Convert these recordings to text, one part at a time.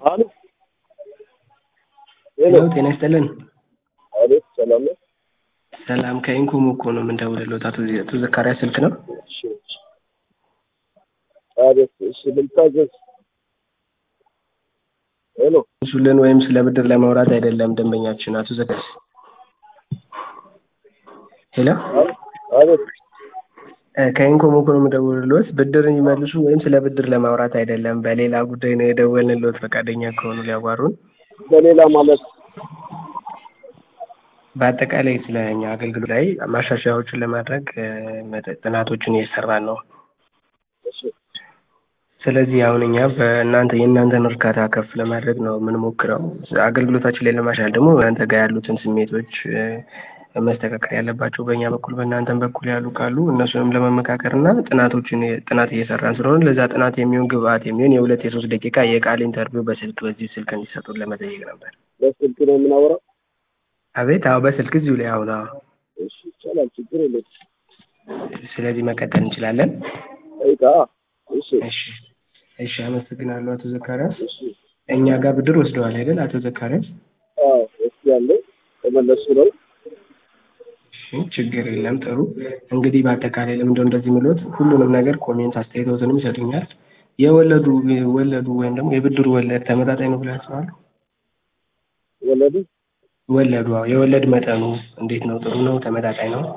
አሉ ሄሎ ጤና ይስጥልን። አቤት፣ ሰላም ነው? ሰላም ከኢንኮም እኮ ነው የምንደውልልዎት። አቶ አቶ ዘካሪያስ ስልክ ነው? እሺ፣ አቤት። እሺ፣ ልታዘዝ? ሄሎ እሱልን ወይም ስለ ብድር ለማውራት አይደለም ደንበኛችን አቶ ዘካሪያስ። ሄሎ አቤት። ከኢንኮም እኮ ነው የምደውልልዎት። ብድር ይመልሱ ወይም ስለ ብድር ለማውራት አይደለም፣ በሌላ ጉዳይ ነው የደወልንልዎት። ፈቃደኛ ከሆኑ ሊያዋሩን በሌላ ማለት በአጠቃላይ ስለ እኛ አገልግሎት ላይ ማሻሻያዎችን ለማድረግ መጠ- ጥናቶችን እየሰራን ነው። እሺ፣ ስለዚህ አሁን እኛ በእናንተ የእናንተን እርካታ ከፍ ለማድረግ ነው የምንሞክረው። አገልግሎታችን ላይ ለማሻሻል ደግሞ እናንተ ጋር ያሉትን ስሜቶች እ፣ መስተካከል ያለባቸው በእኛ በኩል በእናንተም በኩል ያሉ ካሉ እነሱንም ለመመካከር እና ጥናቶችን ጥናት እየሰራን ስለሆነ ለዛ ጥናት የሚሆን ግብአት የሚሆን የሁለት የሶስት ደቂቃ የቃል ኢንተርቪው በስልክ በዚህ ስልክ እንዲሰጡን ለመጠየቅ ነበር። በስልክ ነው የምናወራው? አቤት። አዎ በስልክ እዚሁ ላይ አሁን። አዎ። እሺ፣ ይቻላል፣ ችግር የለም። ስለዚህ መቀጠል እንችላለን። ጠይቃ። እሺ፣ እሺ፣ እሺ። አመሰግናለሁ አቶ ዘካሪያስ። እሺ። እኛ ጋር ብድር ወስደዋል አይደል አቶ ዘካሪያስ? አዎ፣ እስኪ ያለው ተመለሱ ነው። እሺ፣ ችግር የለም። ጥሩ እንግዲህ በአጠቃላይ ለምንድነው እንደዚህ ምሎት ሁሉንም ነገር ኮሜንት አስተያየቶትንም ይሰጡኛል። የወለዱ ወለዱ ወይም ደግሞ የብድሩ ወለድ ተመጣጣኝ ነው ብለው ያስባሉ? ወለዱ ወለዱ አዎ፣ የወለድ መጠኑ እንዴት ነው? ጥሩ ነው? ተመጣጣኝ ነው?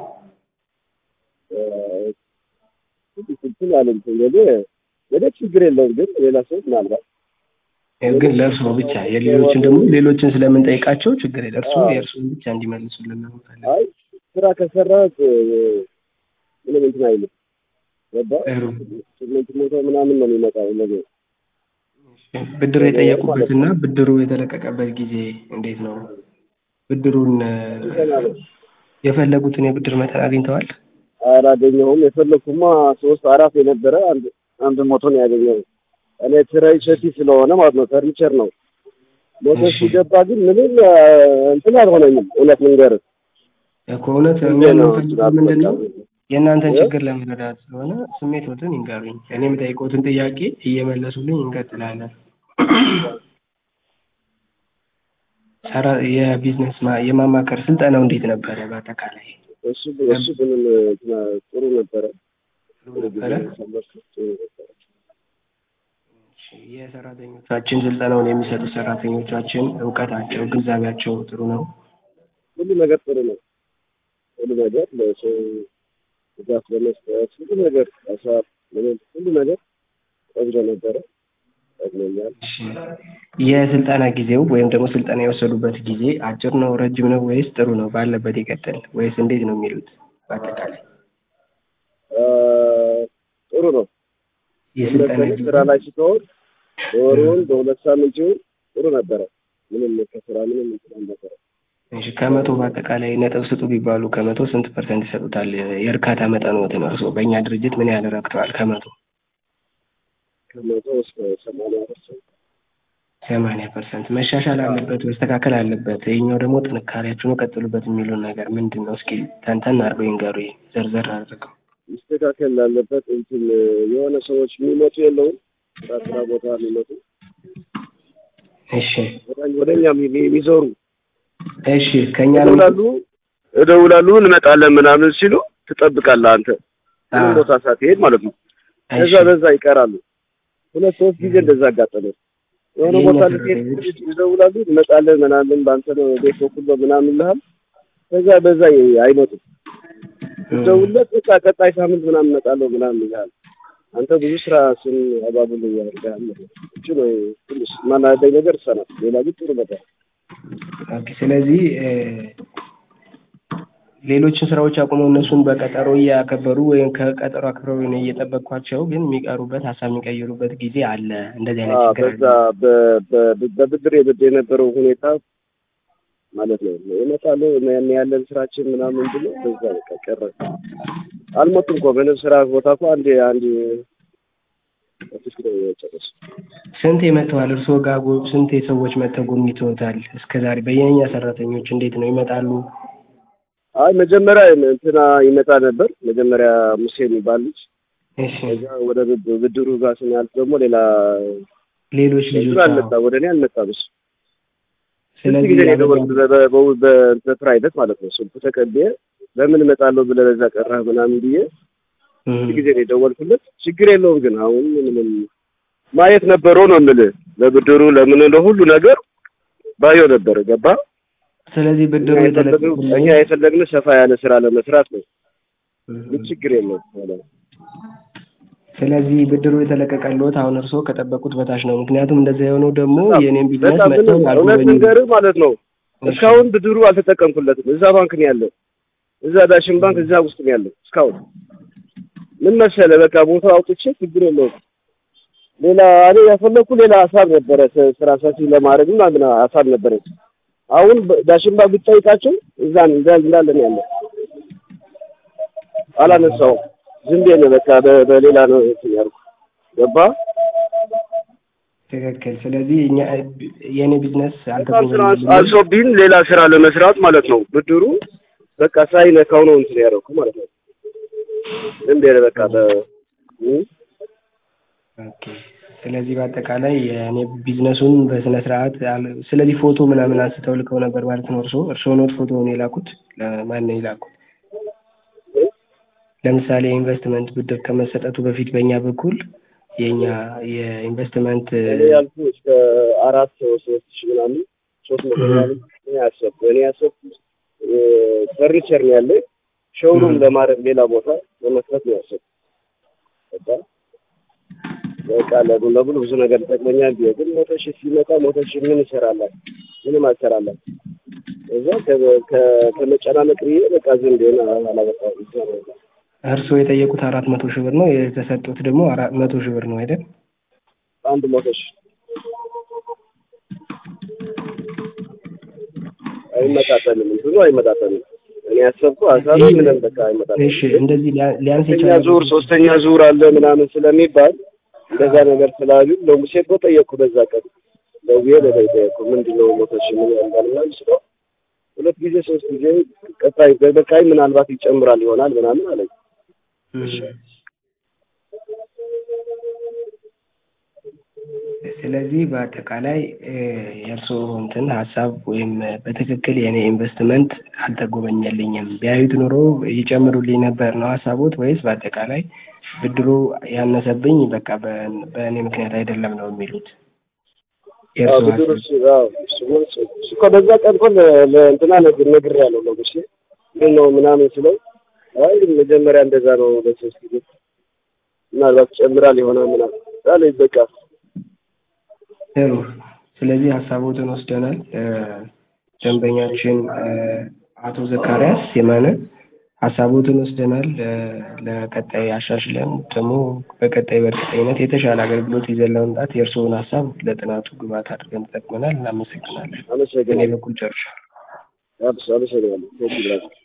እንትን አለኝ ወደ ወደ ችግር የለውም ግን ሌላ ሰው ምናልባት ግን ለእርስዎ ብቻ የሌሎችን ደግሞ ሌሎችን ስለምንጠይቃቸው ችግር የለ እርስዎ የእርስዎን ብቻ እንዲመልሱልን ነው የምንፈልገው። አይ ስራ ከሰራ ምንም እንትን አይልም። ገባ ጥሩ ስምንት መቶ ምናምን ነው የሚመጣው ነገር ብድር የጠየቁበትና ብድሩ የተለቀቀበት ጊዜ እንዴት ነው? ብድሩን እ፣ የፈለጉትን የብድር መጠን አግኝተዋል? አላገኘሁም። የፈለኩማ ሶስት አራት የነበረ አንድ አንድ ሞቶ ነው ያገኘው። እኔ ትራይ ሸቲ ስለሆነ ማለት ነው ፈርኒቸር ነው ሞቶ እሺ። ሲገባ ግን ምንም እ፣ እንትን አልሆነኝም። እውነት ልንገርህ እኮ እውነት እኛ ነው የምንፈልገው ምንድን ነው የእናንተን ችግር ለመረዳት ስለሆነ ስሜቶትን ይንገሩኝ። እኔ የምጠይቀውትን ጥያቄ እየመለሱልኝ እንቀጥላለን። ሰራ የቢዝነስ ማ- የማማከር ስልጠናው እንዴት ነበረ? በአጠቃላይ እሱ እሱ ምንም እንትን ጥሩ ነበረ። ጥሩ ነበረ? ጥሩ ነበረ። እሺ፣ የሰራተኞቻችን ስልጠናውን የሚሰጡ ሰራተኞቻችን እውቀታቸው፣ ግንዛቤያቸው ጥሩ ነው? ሁሉ ነገር ጥሩ ነው። ሁሉ ነገር ለሰው ድጋፍ ለመስጠት ሁሉ ነገር ሀሳብ ለምን ሁሉ ነገር ቆንጆ ነበረ። ጠቅሞኛል። እሺ፣ የስልጠና ጊዜው ወይም ደግሞ ስልጠና የወሰዱበት ጊዜ አጭር ነው፣ ረጅም ነው ወይስ ጥሩ ነው? ባለበት ይቀጥል ወይስ እንዴት ነው የሚሉት? በአጠቃላይ አ፣ ጥሩ ነው። የስልጠና ለምሳሌ ጊዜ ስራ ላይ ስትሆን በወሩን በሁለት ሳምንት ይሁን ጥሩ ነበረ። ምንም ከስራ ምንም እንትን አልነበረ። እሺ፣ ከመቶ በአጠቃላይ ነጥብ ስጡ ቢባሉ ከመቶ ስንት ፐርሰንት ይሰጡታል? የእርካታ መጠንዎትን እርስዎ በእኛ ድርጅት ምን ያህል ረክተዋል? ከመቶ ከመቶ እስከ ሰማንያ ፐርሰንት ሰማንያ ፐርሰንት መሻሻል አለበት፣ መስተካከል አለበት። ይህኛው ደግሞ ጥንካሬያችሁ ነው፣ ቀጥሉበት የሚሉን ነገር ምንድን ነው? እስኪ ተንተን አድርገው ይንገሩኝ፣ ዘርዘር አድርገው። መስተካከል ላለበት እንትን የሆነ ሰዎች የሚመጡ የለውም ስራ ስራ ቦታ የሚመጡ እሺ፣ ወደ- ወደ እኛ የሚ- የሚዞሩ እሺ፣ ከእኛ ነው እደውላሉ እደውላሉ እንመጣለን ምናምን ሲሉ ትጠብቃለህ አንተ ምንም አዎ። ቦታ ሳትሄድ ማለት ነው። እሺ፣ ከዛ በዛ ይቀራሉ። ሁለት ሶስት ጊዜ እንደዛ አጋጠመ። የሆነ የእኛ ቦታ ልትሄድ ሰራተኞች ስትል ይደውላሉ እንመጣለን ምናምን በአንተ ነው ቤት በኩል ነው ምናምን ይልሃል። ከዛ በዛ ይ- አይመጡም። ትደውልለት በቃ ቀጣይ ሳምንት ምናምን እመጣለሁ ምናምን ይልሃል። አንተ ብዙ ስራ ስም አባቡል ያደርጋል። እሱ ነው ትንሽ ማናደኝ ነገር እሷ ናት። ሌላ ግን ጥሩ ነበር። ኦኬ። ስለዚህ እ፣ ሌሎችን ስራዎች አቁመው እነሱን በቀጠሮ እያከበሩ ወይም ከቀጠሮ አክብረው ነው እየጠበቅኳቸው፣ ግን የሚቀሩበት ሀሳብ የሚቀይሩበት ጊዜ አለ። እንደዚህ አይነት አዎ፣ ችግር በዛ አለ። በ- በ- በብድር የብድ የነበረው ሁኔታ ማለት ነው ይመጣሉ ያን ያለን ስራችን ምናምን ብሎ በዛ በቃ ቀረ። አልሞቱም እኮ ምንም ስራ ቦታ እኮ አንድ አንድ ኦፊስ ነው የጨረሱ። ስንት መጥተዋል? እርስዎ ጋር ጎ- ስንት ሰዎች መጥተው ጎብኝተውታል? እስከ ዛሬ በየኛ ሰራተኞች እንዴት ነው ይመጣሉ? አይ መጀመሪያ እንትና ይመጣ ነበር መጀመሪያ ሙሴ የሚባል ልጅ እሺ ከዛ ወደ ብድ- ብድሩ ጋር ስናልፍ ደግሞ ሌላ ሌሎች ብሎ ልጆች አዎ። አልመጣም፣ ወደ እኔ አልመጣም እሱ ስንት ስለዚህ ጊዜ ነው ያበራ- የደወልኩት በ- በ- በ- በፕራይቬት ማለት ነው ስልኩ ተቀብዬ በምን እመጣለሁ ብለህ በዛ ቀረህ ምናምን ብዬ እም፣ ስንት ጊዜ ነው የደወልኩለት ችግር የለውም ግን አሁን ምንም ማየት ነበረው ነው የምልህ ለብድሩ ለምን ለሁሉ ነገር ባየው ነበር ገባ ስለዚህ ብድሩ እኛ የፈለግነው የተለቀቀልኝ እኛ የፈለግነው ሰፋ ያለ ስራ ለመስራት ነው እም፣ ግን ችግር የለውም ማለት ነው ስለዚህ ብድሩ የተለቀቀልዎት አሁን እርስዎ ከጠበቁት በታች ነው። ምክንያቱም እንደዛ የሆነው ደግሞ የእኔም ቢዝነስ በጣም መጥተው ምንም እውነት አልጎበኙም። ልንገርህ ማለት ነው እሺ። እስካሁን ብድሩ አልተጠቀምኩለትም እዛ ባንክ ነው ያለው እዛ ዳሽን ባንክ እዛ ውስጥ ነው ያለው እስካሁን ምን መሰለህ በቃ ቦታው አውጥቼ ችግር የለውም ሌላ እኔ ያፈለኩ ሌላ ሀሳብ ነበረ ስ- ስራ ሰፊ ለማድረግ ምናምን ሀሳብ ነበረ አሁን በ- ዳሽን ባንክ ብትጠይቃቸው እዛ እንዳ- እንዳለ ነው ያለው አላነሳውም ዝም ብዬ ነው በቃ በ- በሌላ ነው እንትን ያልኩ ገባህ ትክክል። ስለዚህ እኛ የእኔ ቢዝነስ በጣም ስራ አልተጎበኘልኝም። አልሶብኝ ሌላ ስራ ለመስራት ማለት ነው። ብድሩ በቃ ሳይነካው ነው እንትን ያደረኩ ማለት ነው። ዝም ብዬ በቃ በ እ? ኦኬ። ስለዚህ በአጠቃላይ የእኔ ቢዝነሱን በስነ ስርዓት አል- ስለዚህ ፎቶ ምናምን አንስተው ልከው ነበር ማለት ነው። እርስዎ እርስዎ ኖት ፎቶውን የላኩት ለማን ነው የላኩት? ለምሳሌ የኢንቨስትመንት ብድር ከመሰጠቱ በፊት በእኛ በኩል የእኛ የኢንቨስትመንት እኔ ያልኩ እስከ አራት ሰው ሶስት ሺህ ምናምን ሶስት መቶ ምናምን እኔ ያሰብኩ እኔ ያሰብኩ እ፣ ፈርኒቸር ነው ያለ ሾውሩም እ። ለማድረግ ሌላ ቦታ ለመስራት ነው ያሰብኩ። በቃ በቃ ለቡ ለብሉ ብዙ ነገር ይጠቅመኛል ብዬ ግን መቶ ሺህ ሲመጣ መቶ ሺህ ምን ይሰራላል? ምንም አልሰራላት። እዛ ከ- ከ- ከመጨናነቅ ብዬ በቃ ዝም ብዬ ነው አላበቃሁም። እዛ ነው በቃ። እርስዎ የጠየቁት አራት መቶ ሺህ ብር ነው የተሰጡት ደግሞ አራት መቶ ሺህ ብር ነው አይደል? አንድ መቶ ሺህ አይመጣጠንም፣ እንትኑ አይመጣጠንም። እኔ ያሰብኩ ሀሳብ ምንም በቃ አይመጣጠንም። እሺ እንደዚህ ሊያ- ሊያንስ ሶስተኛ የቻለ ዙር ሶስተኛ ዙር አለ ምናምን ስለሚባል እንደዛ ነገር ስላሉ ለሙሴ እኮ ጠየቅኩ። በዛ ቀን ደውዬ በላይ ጠየቅኩ። ምንድን ነው መቶ ሺህ ምን ያንዳል ምናምን ስለው ሁለት ጊዜ ሶስት ጊዜ ቀጣይ በቀጣይ ምናልባት ይጨምራል ይሆናል ምናምን አለኝ። ስለዚህ በአጠቃላይ እ፣ የእርስዎ እንትን ሀሳብ ወይም በትክክል የእኔ ኢንቨስትመንት አልተጎበኘልኝም ቢያዩት ኑሮ ይጨምሩልኝ ነበር ነው ሀሳቦት ወይስ በአጠቃላይ ብድሩ ያነሰብኝ በቃ በ- በእኔ ምክንያት አይደለም ነው የሚሉት? አዎ የእርስዎ ብድሩ ሀሳብ እሱ አዎ እሱ እሱ እሱ እኮ በዛ ቀን እኮ ለ- ለእንትና ነግ- ነግሬያለሁ ለሙሴ ምን ነው ምናምን ስለው አይ መጀመሪያ እንደዛ ነው ለሶስት ጊዜ ምናልባት ጨምራል ይሆናል ምናምን አለኝ። በቃ ጥሩ። ስለዚህ ሀሳቦትን ወስደናል። እ፣ ደንበኛችን እ፣ አቶ ዘካሪያስ የማነ ሀሳቦትን ወስደናል። እ፣ ለቀጣይ አሻሽለን ደግሞ በቀጣይ በእርግጠኝነት የተሻለ አገልግሎት ይዘን ለመምጣት የእርስዎን ሀሳብ ለጥናቱ ግብዓት አድርገን ተጠቅመናል። እናመሰግናለን። በእኔ አመሰግናለሁ። በኩል ጨርሻለሁ። አመሰግናለሁ።